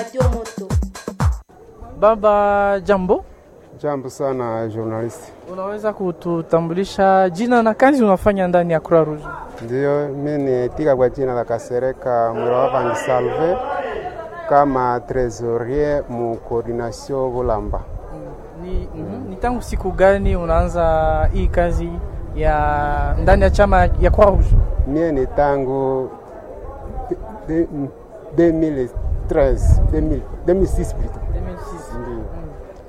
Radio Moto. Baba, jambo. Jambo sana journalist. Unaweza kututambulisha jina na kazi unafanya ndani ya Croix Rouge? Ndiyo, mimi nitika kwa jina la Kasereka Mwiravangi Salve kama trésorier mu coordination Bulamba. Ni, mm, ni tangu siku gani unaanza hii kazi ya ndani ya chama ya Croix Rouge? Mie ni tangu de- de- 2013 2000 2006 plutôt.